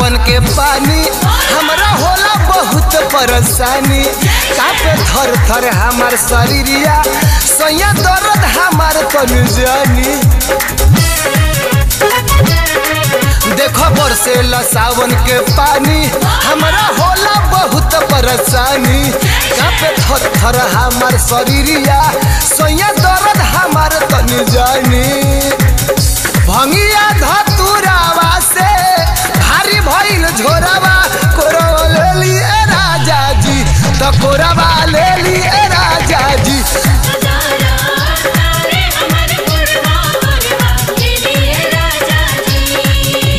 सावन के पानी हमरा होला बहुत परेशानी कापे थर थर हमार शरीरिया सैया दर्द हमार तन जानी देखो बरसेला सावन के पानी हमरा होला बहुत परेशानी कापे थर थर हमार शरीरिया सैया दर्द हमार तन जानी भंगिया धतुरावा से भारी भइल झोरावा कोरवा ले लिए राजा जी तो कोरवा ले लिए राजा जी नजारा तारे हमर गुरवा गुरवा के लिए राजा जी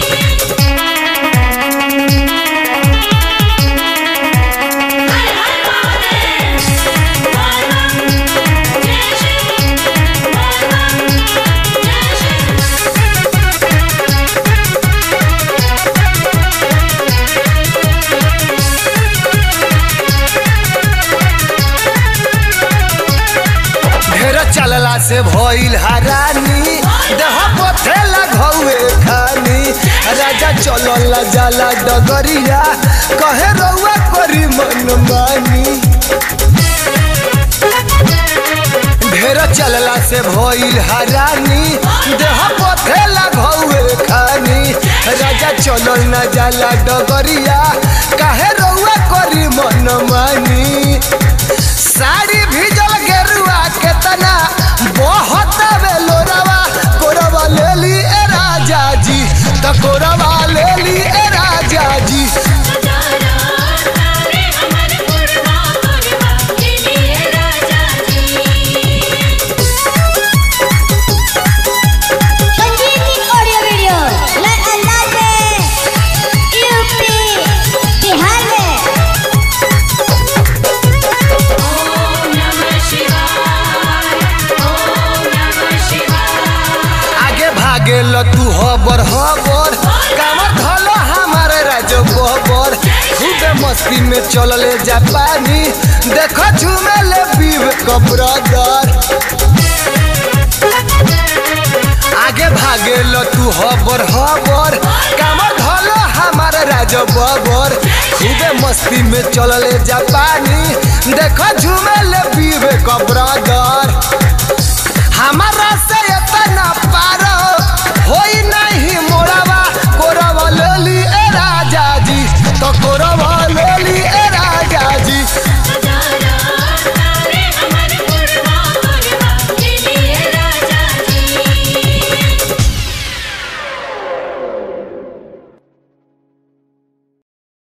हर हर महादेव बोल बम जय श्री बोल बम जय श्री ढेर चलला से भइल हरानी देह पथे लगौए खानी राजा चलल जाला डगरिया कहे रउआ करी मन मानी ढेर चलला से भइल हरानी देह पथे लगौए खानी राजा चलल न जाला डगरिया काहे रउआ करी मन मानी साड़ी भिजल गेरुआ केतना बहुत बेलोरवा कोरवा ले ली ए राजा जी त कोरवा ले ली ए राजा जी नजारा तारे हमर गुरवा गुरवा के लिए राजा जी संजीवनी ऑडियो वीडियो नए अंदाज में यूपी बिहार में ओम नमः शिवाय ओम नमः शिवाय आगे भागे ल तू हबर हबर कामर धलो हमारे राज बबर खूबे मस्ती में चलले जापानी देखो झूमे ले पीव कब्रदर आगे भागे ल तू हबर हबर कामर धलो हमारे राज बबर खूबे मस्ती में चलले जापानी देखो झूमे ले पीवे कब्रदर हमारा से